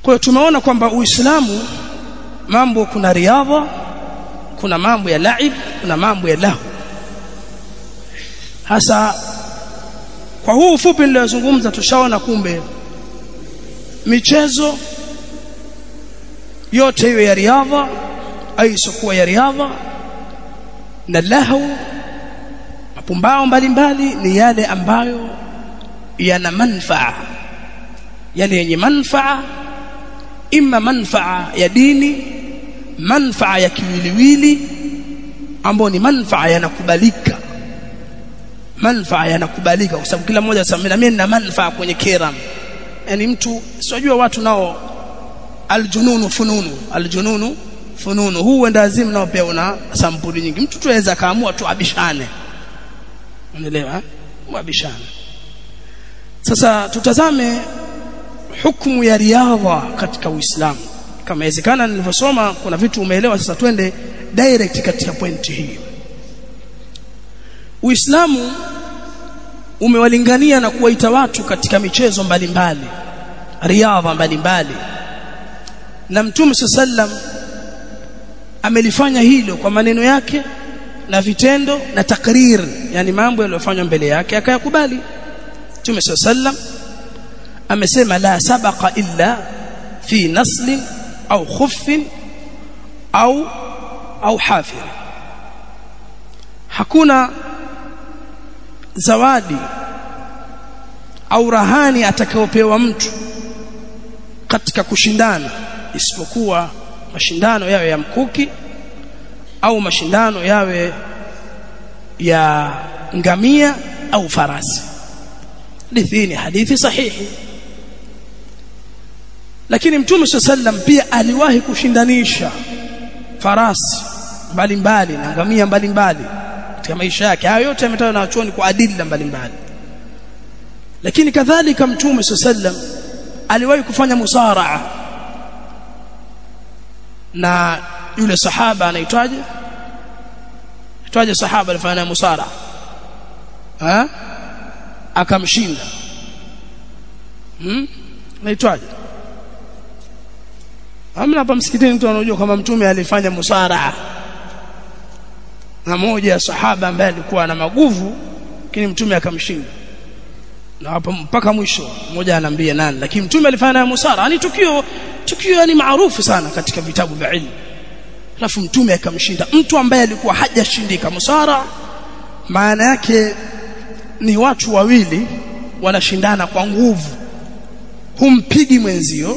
kwa hiyo tumeona kwamba Uislamu mambo kuna riadha kuna mambo ya laib kuna mambo ya lahu hasa kwa huu ufupi niliyozungumza tushaona kumbe michezo yote hiyo ya riadha au isokuwa ya riadha na lahu mapumbao mbalimbali ni yale ambayo yana manfaa yale yenye manfaa imma manfaa ya dini manfaa ya kiwiliwili ambayo ni manfaa yanakubalika manfaa yanakubalika kwa sababu kila mmoja anasema mimi nina manfaa kwenye kiram yani mtu sijua watu nao aljununu fununu aljununu fununu huu wenda azimu nao pia una sampuli nyingi mtu tuweza kaamua tu abishane unaelewa muabishane sasa tutazame hukumu ya riadha katika Uislamu kama inawezekana nilivyosoma kuna vitu umeelewa sasa twende direct katika pointi hii Uislamu umewalingania na kuwaita watu katika michezo mbalimbali riadha mbalimbali na Mtume sallam amelifanya hilo kwa maneno yake na vitendo na takrir yani mambo yaliyofanywa mbele yake akayakubali Mtume sallam amesema la sabaqa illa fi naslin au khuffin au au hafir hakuna zawadi au rahani atakayopewa mtu katika kushindana isipokuwa mashindano yawe ya mkuki au mashindano yawe ya ngamia au farasi hadithi ni hadithi sahihi lakini mtume sallam pia aliwahi kushindanisha farasi mbalimbali na ngamia mbalimbali katika maisha yake hayo yote yametajwa na wachuoni kwa adila mbalimbali lakini kadhalika mtume sallam aliwahi kufanya musaraa na yule sahaba anaitwaje aitwaje sahaba alifanya musara ha akamshinda hmm anaitwaje Hamna hapa msikitini mtu anajua kama mtume alifanya musara na moja ya sahaba ambaye alikuwa na maguvu lakini mtume akamshinda na hapo mpaka mwisho mmoja anaambia nani lakini mtume alifanya musara ni tukio tukio ni maarufu sana katika vitabu vya ilmu alafu mtume akamshinda mtu ambaye alikuwa hajashindika musara maana yake ni watu wawili wanashindana kwa nguvu humpigi mwenzio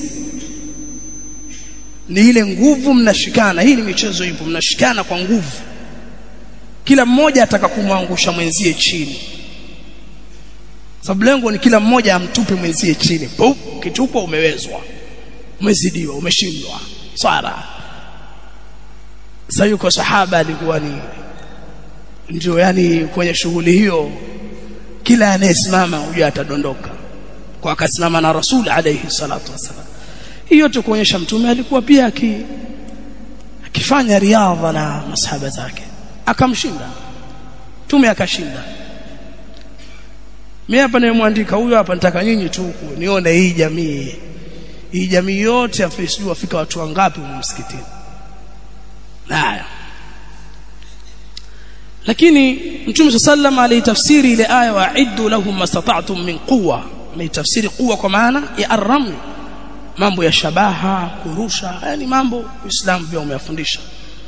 ni ile nguvu mnashikana hii ni michezo ipo mnashikana kwa nguvu kila mmoja ataka kumwangusha mwenzie chini sababu lengo ni kila mmoja amtupe mwenzie chini Pum, kitupwa umewezwa umezidiwa umeshindwa swara sasa yuko sahaba alikuwa ni ndio yani kwenye shughuli hiyo kila anayesimama huyo atadondoka kwa akasimama na rasul alayhi salatu wasalam hiyo tu kuonyesha mtume alikuwa pia aki akifanya riadha na masahaba zake akamshinda mtume akashinda mimi hapa nimemwandika huyo hapa nataka nyinyi tu nione hii jamii hii jamii yote afisijua wafika watu wangapi msikitini haya lakini mtume sallam alitafsiri ile aya wa'iddu lahum mastata'tum min quwwa ameitafsiri quwwa kwa maana ya arram mambo ya shabaha kurusha yani mambo uislamu pia umeyafundisha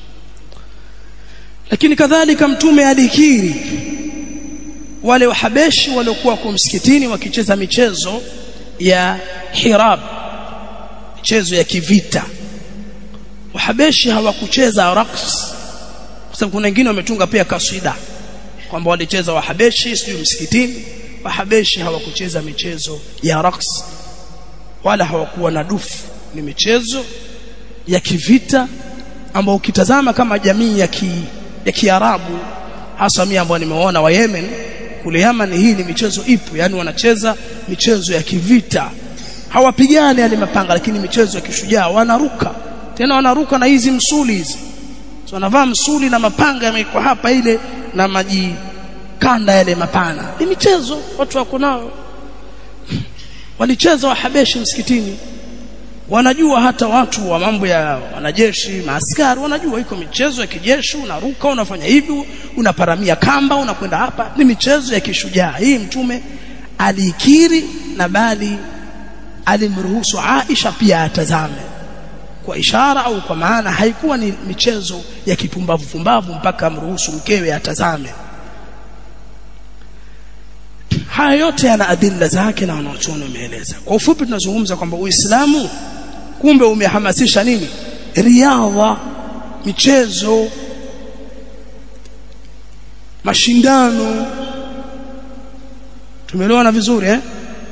lakini kadhalika mtume alikiri wale wahabeshi waliokuwa kwa msikitini wakicheza michezo ya hirab michezo ya kivita wahabeshi hawakucheza raqs kwa sababu kuna wengine wametunga pia kaswida kwamba walicheza wahabeshi sio msikitini wahabeshi hawakucheza michezo ya raqs wala hawakuwa na dufu ni michezo ya kivita ambao ukitazama kama jamii ya ki, ya Kiarabu hasa mimi ambao nimeona wa Yemen kule Yemen hii ni michezo ipo yani wanacheza michezo ya kivita hawapigani yale mapanga lakini michezo ya kishujaa wanaruka tena wanaruka na hizi msuli hizi so wanavaa msuli na mapanga yamekuwa hapa ile na maji kanda yale mapana ni michezo watu wako nao walicheza wahabeshi msikitini wanajua hata watu wa mambo ya wanajeshi maaskari wanajua iko michezo ya kijeshi unaruka unafanya hivi unaparamia kamba unakwenda hapa ni michezo ya kishujaa hii mtume alikiri na bali alimruhusu Aisha pia atazame kwa ishara au kwa maana haikuwa ni michezo ya kipumbavu pumbavu mpaka amruhusu mkewe atazame haya yote yana adilla zake na wanachuoni wameeleza kwa ufupi tunazungumza kwamba Uislamu kumbe umehamasisha nini riadha michezo mashindano tumeelewana vizuri eh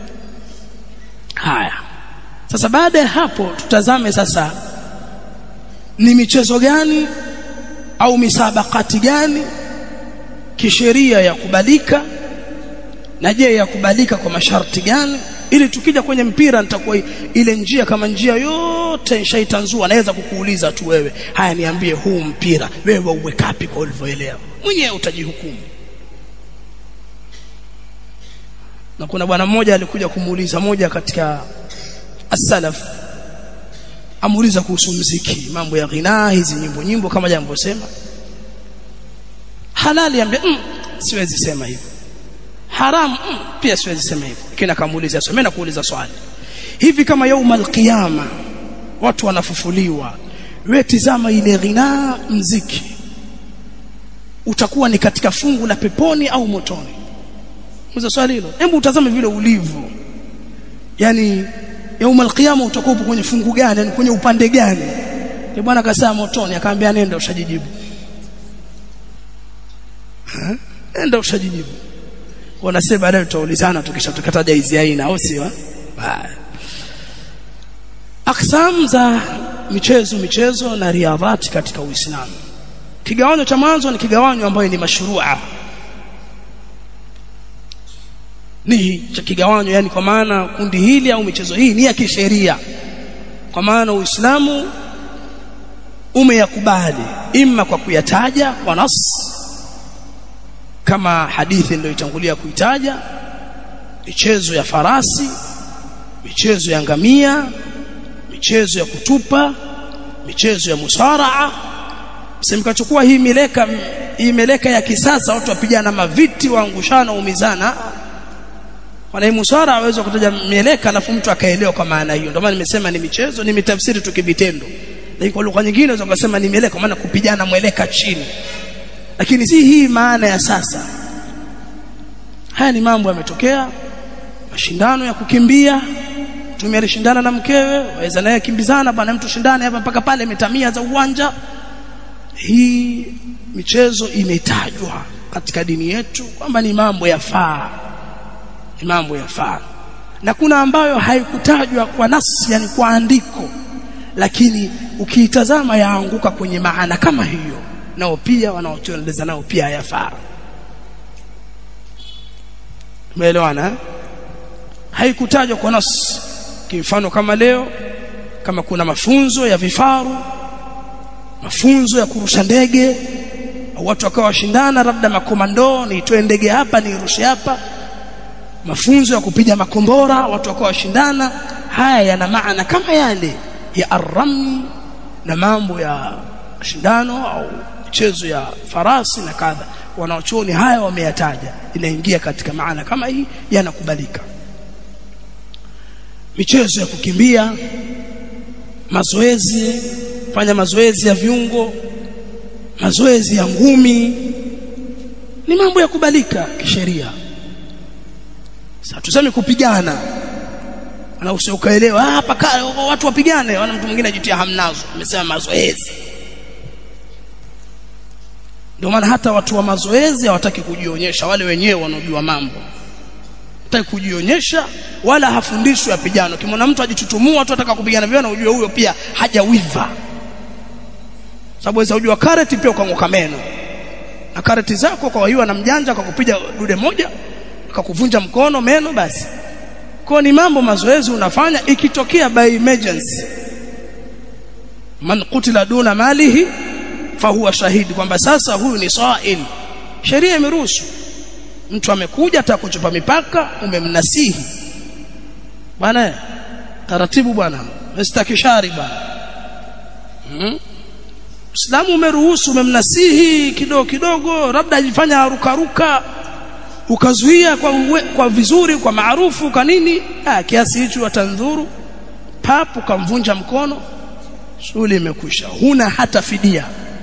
haya sasa baada ya hapo tutazame sasa ni michezo gani au misabakati gani kisheria ya kubalika na je yakubalika kwa masharti gani ili tukija kwenye mpira nitakuwa ile njia kama njia yote nishaitanzua naweza kukuuliza tu wewe haya niambie huu mpira wewe uwe kapi kwa ulivyoelewa mwenyewe utajihukumu na kuna bwana mmoja alikuja kumuuliza moja katika as-salaf amuuliza kuhusu mziki mambo ya ghina hizi nyimbo nyimbo kama jambo sema halali ambia mm, siwezi sema hivyo haram mm, pia siwezi sema hivyo kina kamuuliza swali mimi nakuuliza swali hivi kama yaumul qiyama watu wanafufuliwa wewe tizama ile ghina mziki utakuwa ni katika fungu la peponi au motoni Muza swali hilo hebu utazame vile ulivyo yani yaumul qiyama utakuwa kwenye fungu gani yani kwenye upande gani ni bwana kasaa motoni akaambia nenda ushajijibu nenda ushajijibu wanasema baadaye tutaulizana tukishatukataja hizi aina au sio aksam za michezo michezo na riadhati katika Uislamu kigawanyo cha mwanzo ni kigawanyo ambayo ni mashrua ni cha kigawanyo yani kwa maana kundi hili au michezo hii ni ya kisheria kwa maana Uislamu umeyakubali imma kwa kuyataja kwa nas kama hadithi niliyotangulia kuitaja michezo ya farasi michezo ya ngamia michezo ya kutupa michezo ya musaraa msimkachukua hii mileka hii meleka ya kisasa watu wapigana maviti waangushana umizana wana musara aweza kutaja mieleka alafu mtu akaelewa kwa maana hiyo ndio maana nimesema ni michezo ni mitafsiri tu kivitendo lakini kwa lugha nyingine unaweza kusema ni mieleka maana kupigana mweleka chini lakini si hii maana ya sasa haya ni mambo yametokea mashindano ya kukimbia mtume alishindana na mkewe waweza naye kimbizana bwana mtu shindane hapa mpaka pale metamia za uwanja hii michezo imetajwa katika dini yetu kwamba ni mambo yafaa ni mambo yafaa na kuna ambayo haikutajwa kwa nasi yani kwa andiko lakini ukiitazama yaanguka kwenye maana kama hiyo nao pia wanaotueleza nao pia yafaa umeelewana haikutajwa kwa nas kimfano kama leo kama kuna mafunzo ya vifaru mafunzo ya kurusha ndege au watu wakawa washindana labda makomando niitoe ndege hapa nirushe hapa mafunzo ya kupiga makombora watu wakawa washindana haya yana maana kama yale ya arami na mambo ya shindano au michezo ya farasi na kadha wanaochuoni haya wameyataja inaingia katika maana kama hii yanakubalika michezo ya kukimbia mazoezi fanya mazoezi ya viungo mazoezi ya ngumi ni mambo ya kubalika kisheria sasa tuseme kupigana na usiokaelewa hapa watu wapigane wana mtu mwingine ajitia hamnazo amesema mazoezi ndio maana hata watu wa mazoezi hawataki kujionyesha wale wenyewe wanaojua mambo hataki kujionyesha wala hafundishwi apigano kimwona mtu ajitutumua tu ataka kupigana vile na ujue huyo pia hajawiva sababu waweza ujua karate pia ukang'oka meno na karate zako kwa hiyo na mjanja kwa kupiga dude moja akakuvunja mkono meno basi kwa ni mambo mazoezi unafanya ikitokea by emergency man kutila duna malihi fahuwa shahidi kwamba sasa huyu ni sa'il sheria imeruhusu mtu amekuja ataka kuchupa mipaka umemnasihi bwana taratibu bwana mstakishari bwana hmm? Uislamu umeruhusu umemnasihi kidogo kidogo labda ajifanya rukaruka ukazuia kwa uwe, kwa vizuri kwa maarufu kwa nini ah kiasi hicho watandhuru papu kamvunja mkono shughuli imekwisha huna hata fidia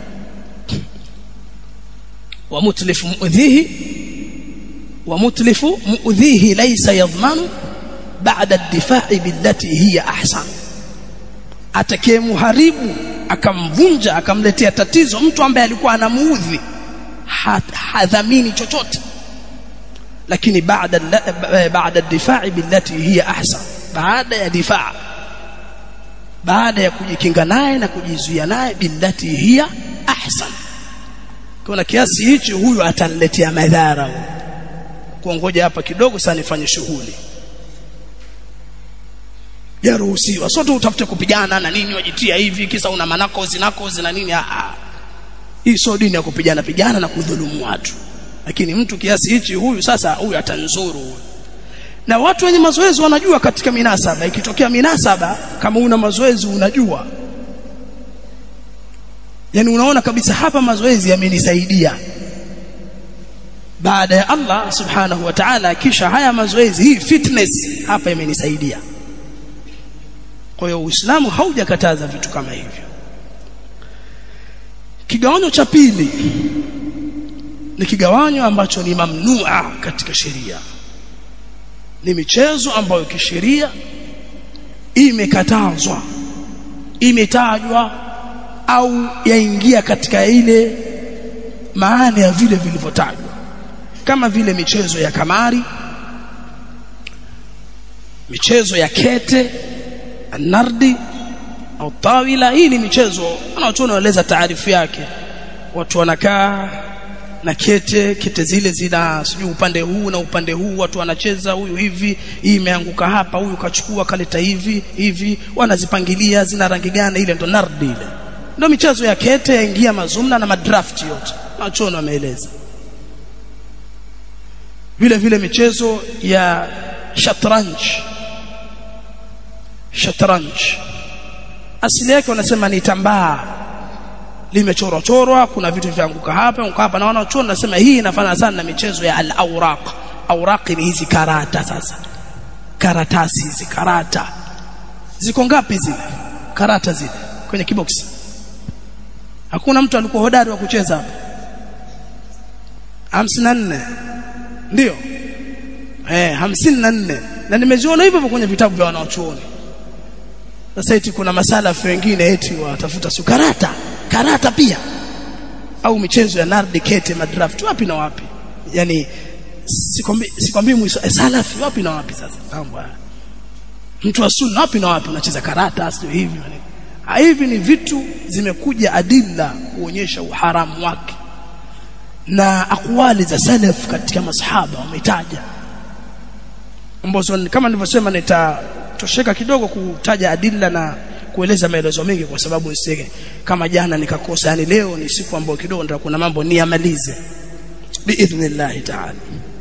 wa mutlifu muudhihi wa mutlifu muudhihi laysa yadhmanu ba'da ad-difa'i billati hiya ahsan atakayemuharibu akamvunja akamletea tatizo mtu ambaye alikuwa anamuudhi hadhamini chochote lakini baada baada ad-difa'i billati hiya ahsan baada ya difaa baada ya kujikinga naye na kujizuia naye billati hiya ahsan kuna kiasi hichi huyu ataniletea madhara kuongoja hapa kidogo sana nifanye shughuli yaruhusiwa sote utafute kupigana na nini wajitia hivi kisa una manako zinako zina nini ah hii sio dini ya kupigana pigana na kudhulumu watu lakini mtu kiasi hichi huyu sasa huyu atanzuru huyu na watu wenye mazoezi wanajua katika minasaba ikitokea minasaba kama una mazoezi unajua yani unaona kabisa hapa mazoezi yamenisaidia baada ya Allah subhanahu wa ta'ala kisha haya mazoezi hii fitness hapa imenisaidia kwa hiyo Uislamu haujakataza vitu kama hivyo kigawanyo cha pili ni kigawanyo ambacho ni mamnua katika sheria ni michezo ambayo kisheria imekatazwa imetajwa au yaingia katika ile maana ya vile vilivyotajwa kama vile michezo ya kamari michezo ya kete nardi au tawila hii ni michezo wanachuoni wanaeleza taarifu yake watu wanakaa na kete kete zile zina sijui upande huu na upande huu watu wanacheza huyu hivi hii imeanguka hapa huyu kachukua kaleta hivi hivi wanazipangilia zina rangi gani ile ndo nardi ile ndio michezo ya kete yaingia mazumna na madraft yote wanachuoni wameeleza vile vile michezo ya shatranj shatranj asili yake wanasema ni tambaa limechorwa chorwa kuna vitu vyanguka hapa anguka hapa na wanachuoni nasema hii inafanana sana na michezo ya al-awraq awraq ni hizi karata sasa karatasi hizi karata ziko ngapi zile karata zile kwenye kiboksi hakuna mtu alikuwa hodari wa kucheza hapa 54 ndio eh 54 na nimeziona hivyo kwenye vitabu vya wanachuoni sasa eti kuna masalafu wengine eti watafuta sukarata karata pia au michezo ya nardi kete madraft wapi na wapi yani sikwambii sikwambii salafi wapi na wapi sasa mambo haya mtu wa sunna wapi na wapi unacheza karata sio hivi hivi ni vitu zimekuja adilla kuonyesha uharamu wake na akwali za salaf katika masahaba wametaja ambazo kama nilivyosema nitatosheka kidogo kutaja adilla na kueleza maelezo mengi kwa sababu nisije kama jana nikakosa yani leo ni siku ambayo kidogo ndio kuna mambo niamalize biidhnillah ta'ala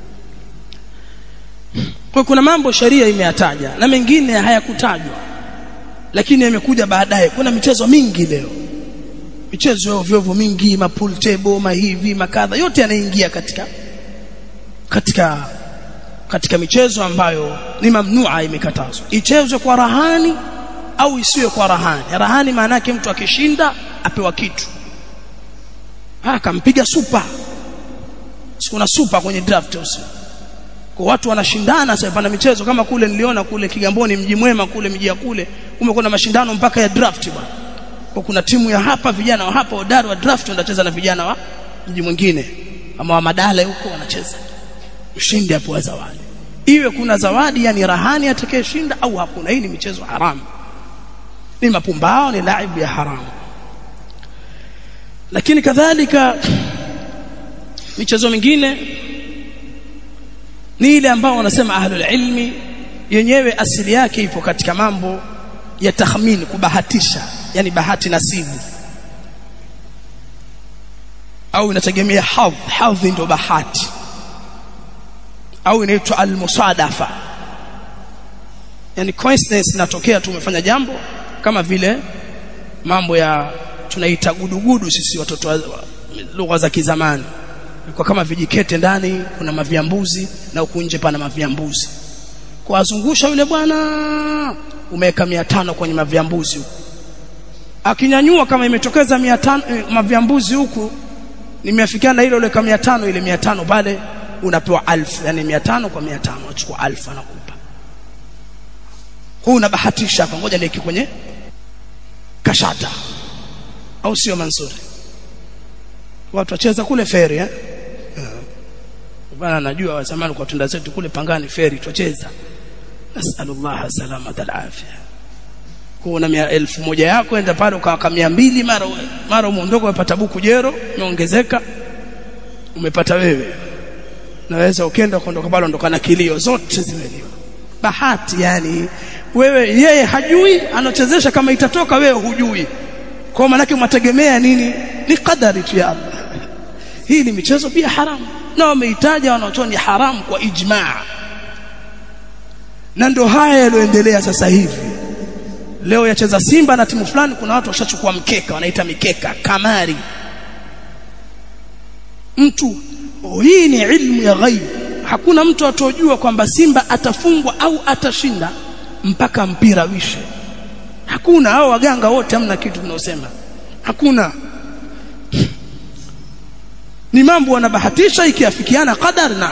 kwa kuna mambo sharia imeyataja na mengine hayakutajwa lakini yamekuja baadaye kuna michezo mingi leo michezo ya ovyo mingi mapool table mahivi makadha yote yanaingia katika katika katika michezo ambayo ni mamnua imekatazwa ichezwe kwa rahani au isiwe kwa rahani rahani maana yake mtu akishinda apewa kitu akampiga super kuna super kwenye draft usio kwa watu wanashindana sasa pana michezo kama kule niliona kule Kigamboni mji mwema kule mji ya kule kumekuwa na mashindano mpaka ya draft bwana kwa kuna timu ya hapa vijana wa hapa hodari wa draft wanacheza na vijana wa mji mwingine ama wa madale huko wanacheza mshindi hapo zawadi iwe kuna zawadi yani rahani atakayeshinda au hakuna hii ni michezo haramu ni mapumbao ni laibu ya haramu lakini kadhalika michezo mingine ni ile ambao wanasema ahlul ilmi yenyewe asili yake ipo katika mambo ya takhmini kubahatisha yani bahati nasibu au inategemea hadh hadhi ndio bahati au inaitwa almusadafa yani coincidence inatokea tu umefanya jambo kama vile mambo ya tunaita gudugudu sisi watoto wa lugha za kizamani kwa kama vijikete ndani kuna maviambuzi na huku nje pana maviambuzi kwa azungusha yule bwana umeweka 500 kwenye maviambuzi huku akinyanyua kama imetokeza 500 eh, maviambuzi huku nimeafikiana hilo ile kama 500 ile 500 pale unapewa 1000 yani 500 kwa 500 unachukua 1000 anakupa huu unabahatisha hapa ngoja niweke kwenye kashata au sio Mansuri watu wacheza kule feri eh bana najua wa zamani kwa tunda zetu kule pangani feri tucheza nasallallahu salama alafia kuna mia elfu moja yako enda pale ukawaka mia mbili mara mara umeondoka umepata buku jero umeongezeka umepata wewe naweza ukenda kuondoka pale ondoka na kilio zote zimeliwa bahati yani wewe yeye hajui anachezesha kama itatoka wewe hujui kwa maana yake mwategemea nini ni kadari tu ya Allah hii ni michezo pia haramu na wameitaja wanaotoa ni haramu kwa ijmaa na ndo haya yaloendelea sasa hivi leo yacheza Simba na timu fulani kuna watu washachukua mkeka wanaita mikeka kamari mtu oh, hii ni ilmu ya ghaib hakuna mtu atojua kwamba Simba atafungwa au atashinda mpaka mpira wishe hakuna hao waganga wote hamna kitu tunaosema hakuna ni mambo wanabahatisha ikiafikiana qadar na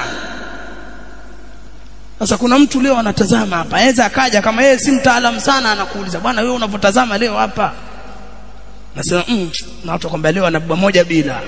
sasa kuna mtu leo anatazama hapa aweza akaja kama yeye si mtaalamu sana anakuuliza bwana wewe unavyotazama leo hapa nasema mm, na watu kwamba leo anabeba moja bila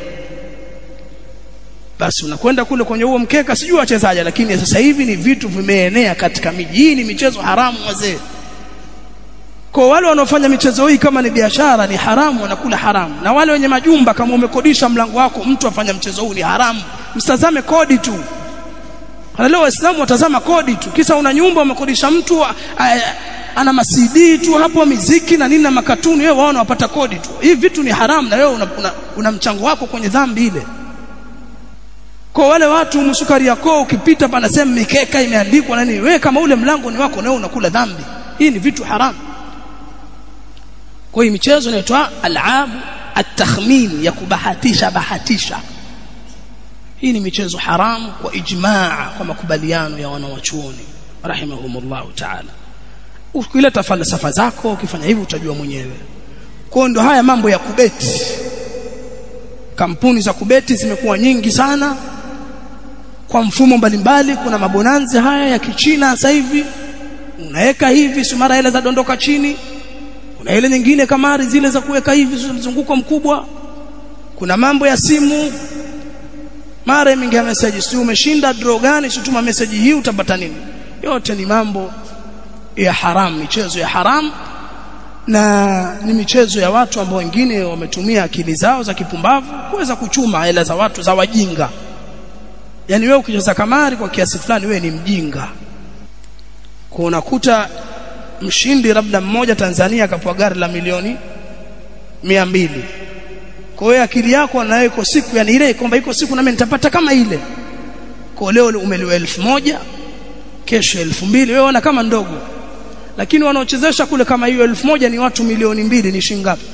basi unakwenda kule kwenye huo mkeka sijui wachezaji lakini sasa hivi ni vitu vimeenea katika miji hii ni michezo haramu wazee kwa wale wanaofanya michezo hii kama ni biashara ni haramu wanakula haramu na wale wenye majumba kama umekodisha mlango wako mtu afanya mchezo huu ni haramu msitazame kodi tu leo waislamu watazama kodi tu kisa una nyumba umekodisha mtu a, a, ana masidi tu hapo miziki na nini na makatuni wewe waona wapata kodi tu hivi vitu ni haramu na wewe una, una, una mchango wako kwenye dhambi ile kwa wale watu msukari yako ukipita pana sema mikeka imeandikwa na nini wewe kama ule mlango ni wako na wewe unakula dhambi hii ni vitu haramu kwa hiyo michezo inaitwa alabu atakhmin ya kubahatisha bahatisha hii ni michezo haramu kwa ijmaa kwa makubaliano ya wanawachuoni rahimahumullah ta'ala ukileta falsafa zako ukifanya hivyo utajua mwenyewe kwa ndo haya mambo ya kubeti kampuni za kubeti zimekuwa nyingi sana kwa mfumo mbalimbali kuna mabonanzi haya ya kichina sasa hivi unaweka hivi si mara ile za dondoka chini kuna ile nyingine kamari zile za kuweka hivi mzunguko mkubwa kuna mambo ya simu mara imeingia message si umeshinda draw gani situma message hii utapata nini yote ni mambo ya haram michezo ya haram na ni michezo ya watu ambao wengine wametumia akili zao za kipumbavu kuweza kuchuma hela za watu za wajinga yani wewe ukicheza kamari kwa kiasi fulani wewe ni mjinga kwa unakuta mshindi labda mmoja Tanzania akapewa gari la milioni mia mbili kwa hiyo akili yako nayo iko siku yani ile kwamba iko siku nami nitapata kama ile kwa leo umeliwa elfu moja kesho elfu mbili wewe ona kama ndogo lakini wanaochezesha kule kama hiyo elfu moja ni watu milioni mbili ni shingapi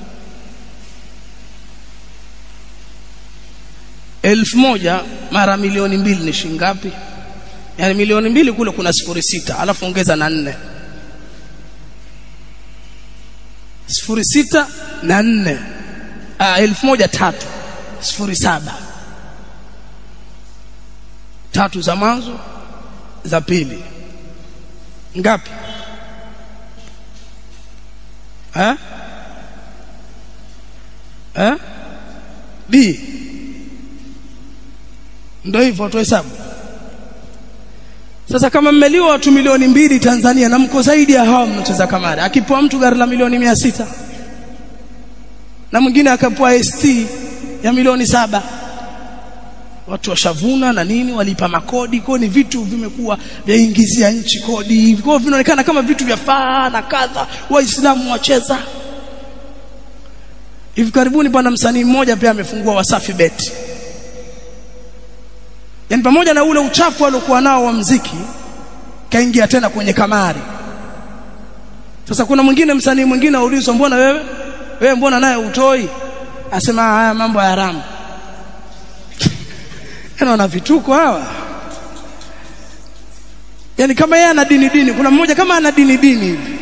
elfu moja mara milioni mbili ni shingapi yani milioni mbili kule kuna sifuri sita alafu ongeza na nne sifuri sita na nne ah, elfu moja tatu sifuri saba tatu za mwanzo za pili ngapi eh eh b ndio hivyo tu hesabu sasa kama mmeliwa watu milioni mbili Tanzania na mko zaidi ya hao mnacheza kamari akipoa mtu gari la milioni mia sita na mwingine akapoa ST ya milioni saba watu washavuna na nini walipa makodi kwa ni vitu vimekuwa vyaingizia nchi kodi hivi kwa vinaonekana kama vitu vya faa na kadha waislamu wacheza hivi karibuni bwana msanii mmoja pia amefungua Wasafi Bet yani pamoja na ule uchafu aliokuwa nao wa mziki kaingia tena kwenye kamari sasa kuna mwingine msanii mwingine aulizwa mbona wewe wewe mbona naye utoi asema haya mambo ya haramu yana wana vituko hawa yani kama yeye ana dini dini kuna mmoja kama ana dini dini hivi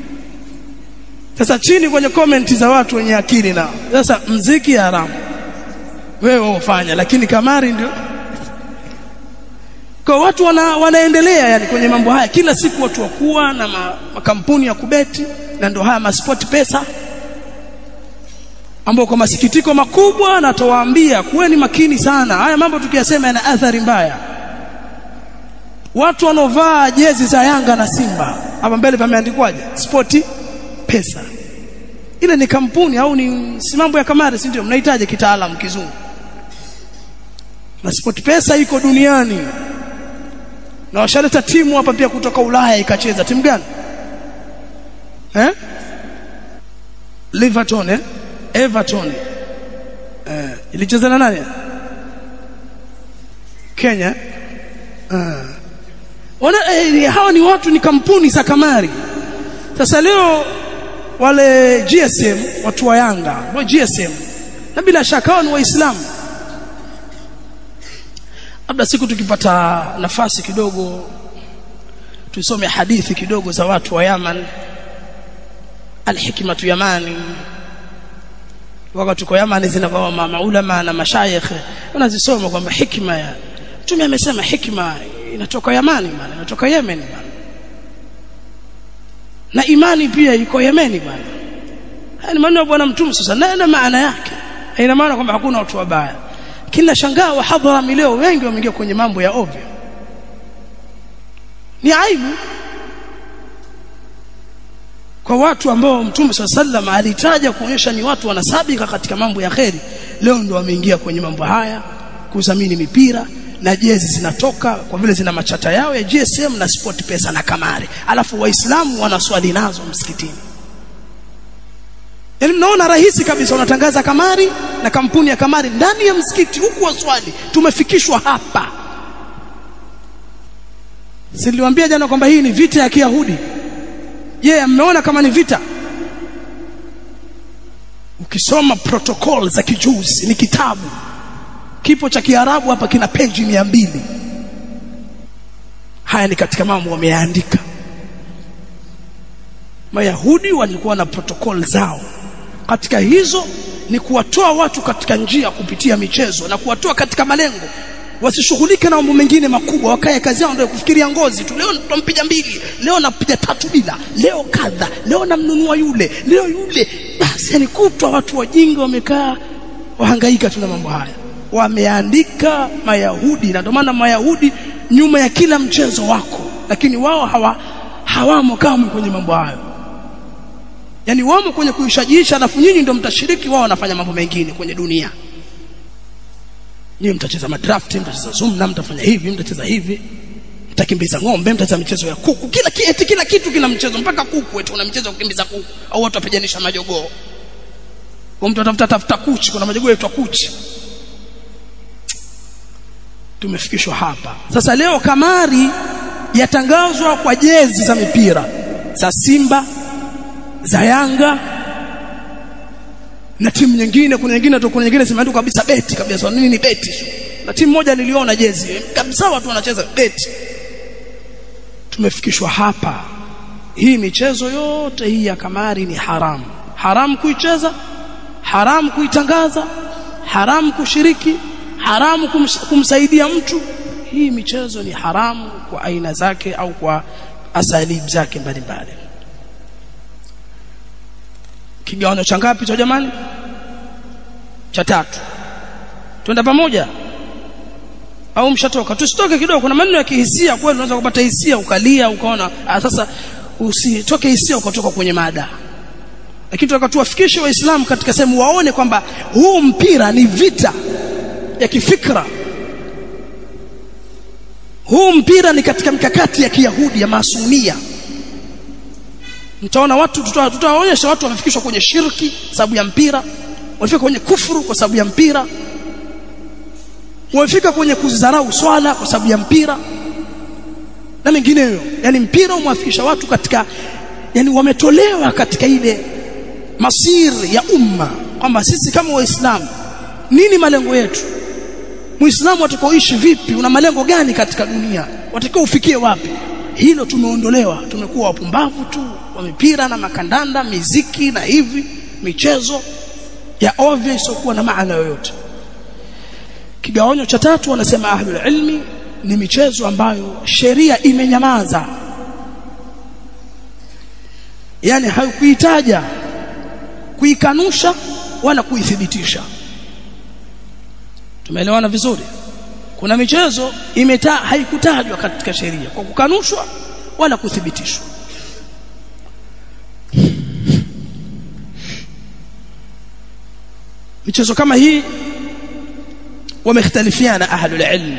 sasa chini kwenye komenti za watu wenye akili nao sasa mziki haramu wewe ufanya lakini kamari ndio kwa watu wana, wanaendelea yani kwenye mambo haya kila siku watu wakuwa na ma, makampuni ya kubeti na ndio haya masport pesa ambao kwa masikitiko makubwa natowaambia kuweni makini sana haya mambo tukiyasema yana athari mbaya watu wanaovaa jezi za Yanga na Simba hapa mbele pameandikwaje sport pesa ile ni kampuni au ni si mambo ya kamari si ndio mnahitaji kitaalamu kizungu na sport pesa iko duniani na washaleta timu hapa pia kutoka Ulaya ikacheza timu gani eh Liverpool eh Everton eh ilicheza na nani Kenya eh wana eh, hawa ni watu ni kampuni za kamari sasa leo wale GSM watu wa Yanga wa GSM na bila shaka wao ni waislamu labda siku tukipata nafasi kidogo tusome hadithi kidogo za watu wa Yaman alhikmatu yamani wakati tuko Yaman zinakuwa maulama na mashayikh wanazisoma kwamba hikma ya mtume amesema hikma inatoka Yamani bana inatoka Yemen bana na imani pia iko Yemeni bana haya ni maneno ya bwana mtume sasa na maana yake haina maana kwamba hakuna watu wabaya kila shangaa wa hadhara leo wengi wameingia kwenye mambo ya ovyo ni aibu kwa watu ambao mtume sallam alitaja kuonyesha ni watu wanasabika katika mambo ya kheri leo ndo wameingia kwenye mambo haya kudhamini mipira na jezi zinatoka kwa vile zina machata yao ya GSM na sport pesa na kamari alafu waislamu wanaswali nazo msikitini Yaani mnaona rahisi kabisa unatangaza kamari na kampuni ya kamari ndani ya msikiti huku waswali tumefikishwa hapa Siliwaambia jana kwamba hii ni vita ya Kiyahudi je yeah, mmeona kama ni vita ukisoma protocol za kijuzi ni kitabu kipo cha Kiarabu hapa kina peji mia mbili haya ni katika mambo wameandika Mayahudi walikuwa na protocol zao katika hizo ni kuwatoa watu katika njia kupitia michezo na kuwatoa katika malengo wasishughulike na mambo mengine makubwa wakae kazi yao ndio kufikiria ngozi tu leo tutampiga mbili leo napiga tatu bila leo kadha leo namnunua yule leo yule basi yani kutwa watu wajinga wamekaa wahangaika tu na mambo haya wameandika mayahudi na ndio maana mayahudi nyuma ya kila mchezo wako lakini wao hawa hawamo kamwe kwenye mambo hayo yani wamo kwenye kuishajiisha alafu nyinyi ndio mtashiriki wao wanafanya mambo mengine kwenye dunia nyinyi mtacheza madraft mtacheza zumna mtafanya hivi mtacheza hivi mtakimbiza ng'ombe mtacheza michezo ya kuku kila kitu kila kitu kina mchezo mpaka kuku eti una mchezo wa kukimbiza kuku au watu wapijanisha majogoo kwa mtu atafuta tafuta kuchi kuna majogoo yaitwa kuchi tumefikishwa hapa sasa leo kamari yatangazwa kwa jezi za mipira za Simba za Yanga na timu nyingine kuna nyingine tu kuna nyingine zimeandikwa kabisa beti kabisa nini ni beti na timu moja niliona jezi kabisa watu wanacheza beti tumefikishwa hapa hii michezo yote hii ya kamari ni haramu haramu kuicheza haramu kuitangaza haramu kushiriki haramu kums, kumsaidia mtu hii michezo ni haramu kwa aina zake au kwa asalib zake mbalimbali kigawanyo cha ngapi cha jamani cha tatu twenda pamoja au mshatoka tusitoke kidogo kuna maneno ya kihisia kweli unaweza kupata hisia ukalia ukaona ah, sasa usitoke hisia ukatoka kwenye mada lakini tunataka tuwafikishe waislamu katika sehemu waone kwamba huu mpira ni vita ya kifikra huu mpira ni katika mikakati ya kiyahudi ya masumia mtaona watu tutawaonyesha watu wamefikishwa kwenye shirki sababu ya mpira wamefika kwenye kufuru kwa sababu ya mpira wamefika kwenye kuzidharau swala kwa sababu ya mpira na mengineyo yani mpira umewafikisha watu katika yani wametolewa katika ile masiri ya umma kwamba sisi kama waislamu nini malengo yetu muislamu atakaoishi vipi una malengo gani katika dunia watakao ufikie wapi hilo tumeondolewa tumekuwa wapumbavu tu wa mipira na makandanda miziki na hivi michezo ya ovyo isiokuwa na maana yoyote kigawanyo cha tatu wanasema ahlul ilmi ni michezo ambayo sheria imenyamaza yani haikuitaja kuikanusha wala kuithibitisha tumeelewana vizuri kuna michezo imeta haikutajwa katika sheria kwa kukanushwa wala kuthibitishwa michezo kama hii wamekhtalifiana ahlul ilm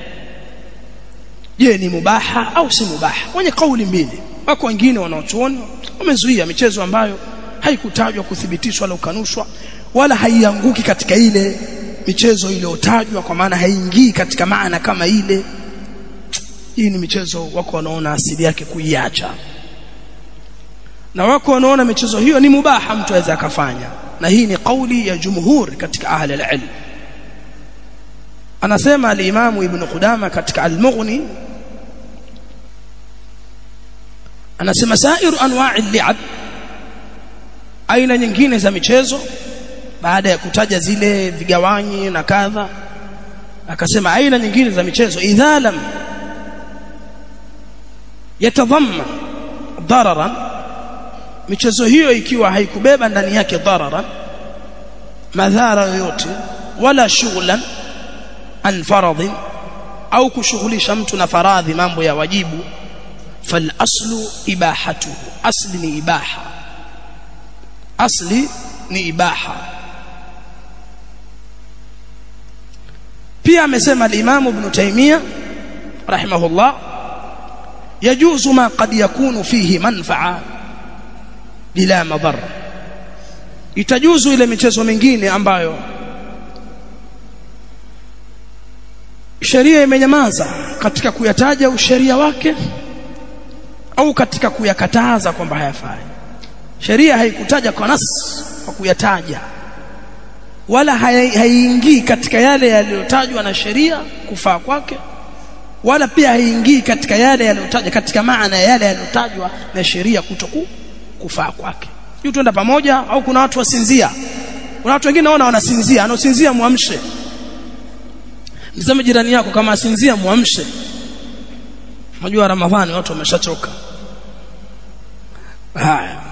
je ni mubaha au si mubaha wenye kauli mbili wako wengine wanaochuoni wamezuia michezo ambayo haikutajwa kuthibitishwa wala kukanushwa wala haianguki katika ile michezo iliyotajwa kwa maana haingii katika maana kama ile hii ni michezo wako wanaona asili yake kuiacha na wako wanaona michezo hiyo ni mubaha mtu aweza akafanya na hii ni kauli ya jumhur katika ahli al-ilm anasema al-Imam Ibn Qudama katika al-Mughni anasema sairu anwa'i al-li'ab aina nyingine za michezo baada ya kutaja zile vigawanyi na kadha akasema aina nyingine za michezo idha lam yatadhamma dararan michezo hiyo ikiwa haikubeba ndani yake dararan madhara yoyote wala shughlan an faradhin au kushughulisha mtu na faradhi mambo ya wajibu fal aslu ibahatuhu asli ni ibaha asli ni ibaha pia amesema al-Imam Ibn Taymiyyah rahimahullah yajuzu ma qad yakunu fihi manfa'a bila madhara itajuzu ile michezo mingine ambayo sheria imenyamaza katika kuyataja usheria wake au katika kuyakataza kwamba hayafai sheria haikutaja kwa nas kwa kuyataja wala haiingii katika yale yaliyotajwa na sheria kufaa kwake wala pia haiingii katika yale yaliyotajwa katika maana ya yale yaliyotajwa na sheria kutoku kufaa kwake hiyo tuenda pamoja au kuna watu wasinzia kuna watu wengine naona wanasinzia anaosinzia muamshe mseme jirani yako kama asinzia muamshe unajua ramadhani watu wameshachoka haya